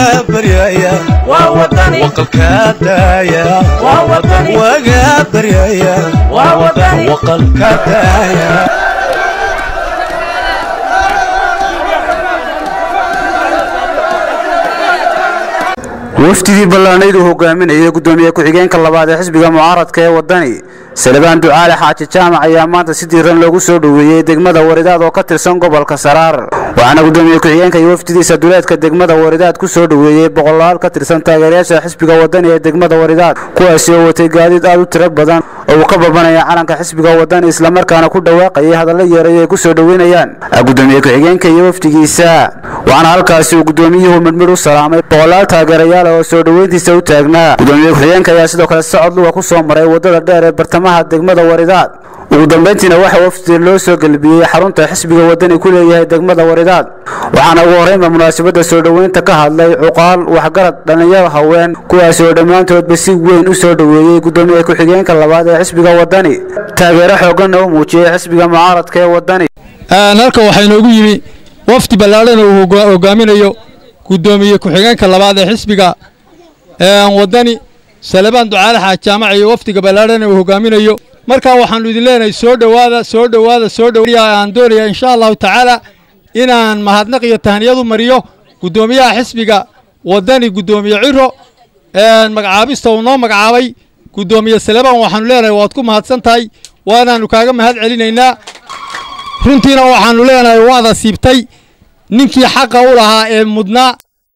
baryaya waqalkaa daaya waga baryaya waqalkaa daaya wafdidii ballaanayd uu hogaaminayay gudoomiye ku-xigeenka labaad ee xisbiga mucaaradka ee wadani salebaan ducaale xaaji jaamac ayaa maanta si diiran loogu soo dhoweeyey degmada waridaad oo ka tirsan gobolka saraar waxaana gudoomiye ku-xigeenka iyo wafdidiisa duleedka degmada waridaad ku soo dhoweeyey boqolaal ka tirsan taageerayaasha xisbiga wadani ee degmada waridaad kuwaasi oo watay gaadiid aad u tiro badan oo uu ka babanaya calanka xisbiga wadani islamarkaana ku dhawaaqayay hadallo yeeray ay ku soo dhoweynayaan gudoomiye ku-xigeenka iyo wafdigiisa waxaana halkaasi uu gudoomiyuhu midmid u salaamay boqolaal taageerayaal oo soo dhoweyntiisa u taagnaa gudoomiye ku-xigeenka ayaa sidoo kale socod luga ku soo maray wadada dheer ee bartamaha degmada waridaad ugu dambayntiina waxaa wafdi loo soo gelbiyey xarunta xisbiga wadani ku leeyahay degmada waridaad waxaana ugu horreynba munaasabadda soo dhoweynta ka hadlay cuqaal waxgarad dhallinyaro haween kuwaasi oo dhammaantoodba si weyn u soo dhoweeyey gudoomiye ku-xigeenka labaad ee xisbiga wadani taageero xooganna u muujiyey xisbiga mucaaradka ee wadani halka waxaa inoogu yimi wafdi ballaadhan uu hogaaminayo gudoomiye ku-xigeenka labaad ee xisbiga wadani salebaan ducaale xaaj jaamac iyo wafdiga ballaadhan uu hogaaminayo markaa waxaannu idin leenahay soo dhowaada soo dhowaada soo dhowaada aan doonaya insha allahu tacaala inaan mahadnaq iyo tahniyadu mariyo guddoomiyaha xisbiga wadani guddoomiye ciro magacaabista uu noo magacaabay guddoomiye salebaan waxaannu leenahay waad ku mahadsan tahay waanaannu kaaga mahad celinaynaa runtiina waxaannu leenahay waada siibtay ninkii xaqa u lahaa ee mudnaa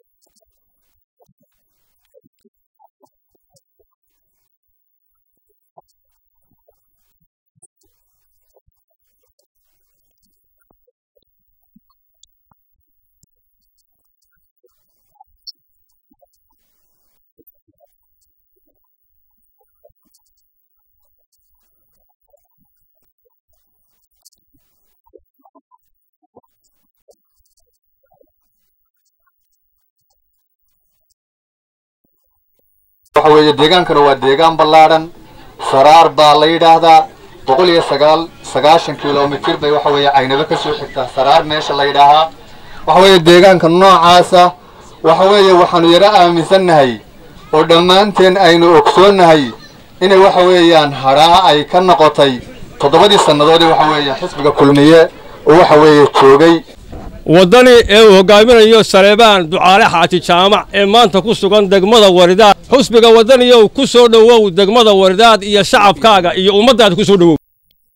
waxa weeye deegaankana waa deegaan ballaadhan saraar baa la yidhaahdaa boqol iyo sagaal sagaashan kilomitir bay waxa weeye caynabo ka soo xigtaa saraar meesha la yidhaahaa waxa weeye deegaanka noocaasa waxa weeye waxaanu yaro aaminsannahay oo dhammaanteen aynu ogsoonnahay inay waxa weeyaan hadhaa ay ka noqotay toddobadii sannadoodii waxa weeye xisbiga kulmiye oo waxa weeye joogay waddani ee uu hogaaminayo saleebaan ducaale xaaji jaamac ee maanta ku sugan degmada waridaad xusbiga waddaniyow ku soo dhowow degmada waridaad iyo shacabkaaga iyo ummaddaada ku soo dhowow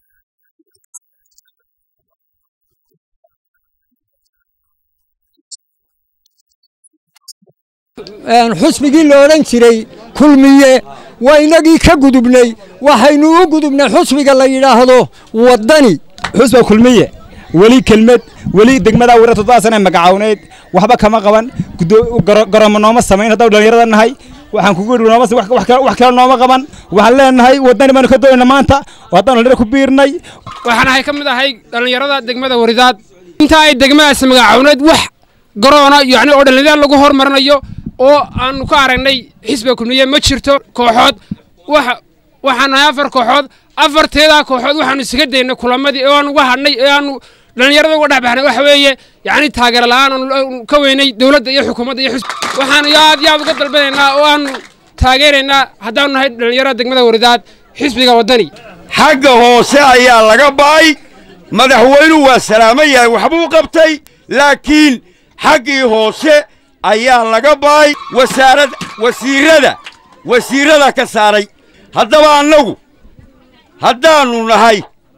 xusbigii la odhan jiray kulmiye waa inagii ka gudubnay waxaynu u gudubnay xusbiga la yidhaahdo waddani xusba kulmiye weli kelmad weli degmadaa wira toddoba sana magacawneyd waxba kama qaban garoomo nooma samayn haddau dhallinyarada nahay waxaan kugu idhi nooma wax kale nooma qaban waxaan leenahay waddani baanu ka doonayna maanta oo haddaan dhallinyaro ku biirnay waxaan ahay ka mid ahay dhallinyarada degmada waridaad inta ay degmadaasi magacawneyd wax garoona yacni oo dhallinyaro lagu hormarinayo oo aanu ka aragnay xisbiga kulmiye ma jirto kooxood wax waxaan nahay afar kooxood afarteedaa kooxood waxaanu isaga daynay kulamadii oo aanu uga hadhnay ee aanu dhallinyarada uga dhexbaxnay waxa weeye yacni taageero la'aan aanu ka weynay dowladda iyo xukuumadda iyo xisbi waxaanu aad iyo aad uga dalbanaynaa oo aanu taageeraynaa haddaanu nahay dhallinyarada degmada waridaad xisbiga waddani xagga hoose ayaa laga ba'ay madaxweynuhu waa salaaman yahay waxbuu qabtay laakiin xaggii hoose ayaa laga ba'ay wasaarad wasiirrada wasiirrada ka saaray haddaba annagu haddaannu nahay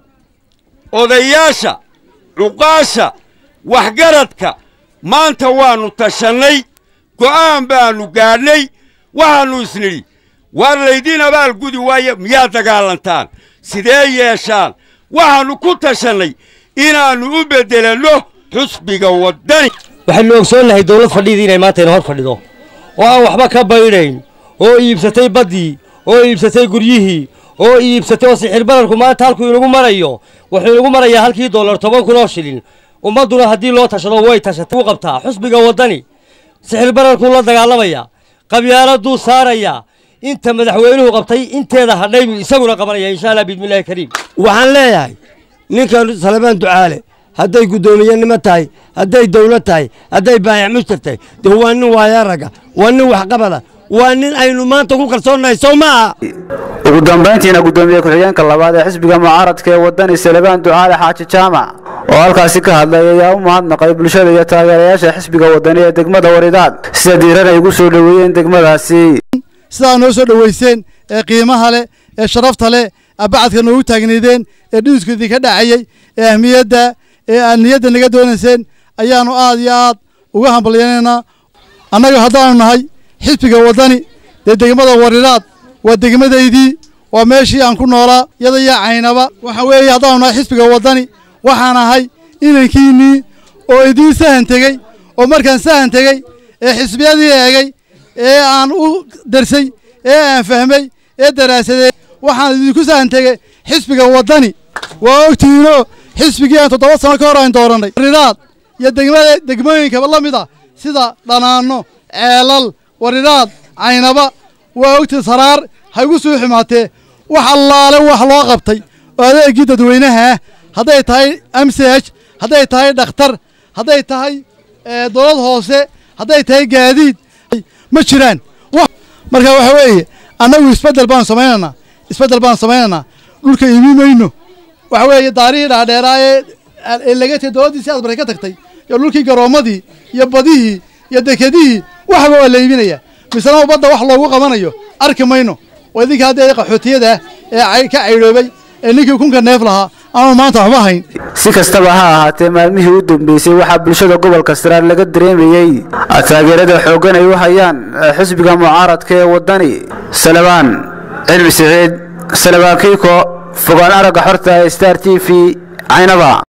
odayaasha cuqaasha waxgaradka maanta waannu tashannay go'aan baannu gaadhnay waxaannu isnidhi waar laydiin abaal gudi waaye miyaa dagaalantaan sidee yeeshaan waxaannu ku tashannay inaannu u beddelanno xusbiga waddani waxaynu ogsoonnahay dawlad fadhidii inay maanta ina hor fadhido oo aan waxba ka baydhayn oo iibsatay baddii oo iibsatay guryihii oo iibsatay oo sixir bararku maanta halkuu inagu marayo wuxuu inagu marayaa halkii dollar toban kun oo shilin ummadduna haddii loo tashado way tashatay u qabtaa xusbiga waddani sixir bararkuu la dagaalamayaa qabyaaladuu saarayaa inta madaxweynuhu qabtay inteeda hadhay buu isaguna qabanaya insha allah biidmillahi kariim waxaan leeyahay ninkan salebaan ducaale hadday guddoomiyenimo tahay hadday dawlad tahay hadday baayac mushtar tahay dee waa nin waayaaraga waa nin waxqabada waa nin aynu maanta ku kalsoonnahay sow ma aha ugu dambayntiina guddoomiye ku-xigeenka labaad ee xisbiga mucaaradka ee wadani salebaan ducaale xaaji jaamac oo halkaasi ka hadlay ayaa u mahadnaqay bulshada iyo taageerayaasha xisbiga wadani ee degmada waridaad sida diiran ay ugu soo dhoweeyeen degmadaasi sidaa noo soo dhoweyseen ee qiimaha leh ee sharafta leh abacadka noogu taagnaydeen ee dhidisku idinka dhacayey ee ahmiyadda ee aad niyadda naga doonayseen ayaannu aad iyo aad uga hambalyanaynaa annaga haddaanu nahay xisbiga waddani dee degmada waridaad waa degmadaydii waa meeshii aan ku noolaa yada yaa caynaba waxa weeye haddaanu nahay xisbiga waddani waxaan ahay inankiinnii oo idiin sahan tegey oo markaan sahan tegey ee xisbiyadii eegay ee aan u darsay ee aan fahmay ee daraasaday waxaan idinku sahan tegey xisbiga waddani waa ogtihiinoo xisbigii aan toddoba sano ka hor aan doorannay waridaad iyo degmada degmooyinkaba la mid ah sida dhanaanno ceelal waridaad caynaba waa ogtii saraar ha igu suu xumaatee wax allaale wax loo qabtay oo adeegii dadweynaha ah hadday tahay amsaj hadday tahay dhakhtar hadday tahay dowlad hoose hadday tahay gaadiid ma jiraan marka waxa weeye annagu isbeddel baanu samaynaynaa isbeddel baanu samaynaynaa dhulka imi mayno waxa weeye daarihii dhaadheeraa ee laga tegay dowladdiisi aad baray ka tagtay iyo dhulkii garoommadii iyo badihii iyo dekedihii waxba waa la iibinayaa misena badda wax loogu qabanayo arki mayno waa idinka haddee qaxootiyada ah ee ka caydhoobay ee ninkii kunka neef lahaa aanu maanta waxba hayn si kastaba ha ahaatee maalmihii u dambeysay waxaa bulshada gobolka saraar laga dareemayey taageerada xooggan ay u hayaan xisbiga mucaaradka ee waddani salebaan cilmi siciid salebaan kiiko fogaan aragga xorta ee star t v caynaba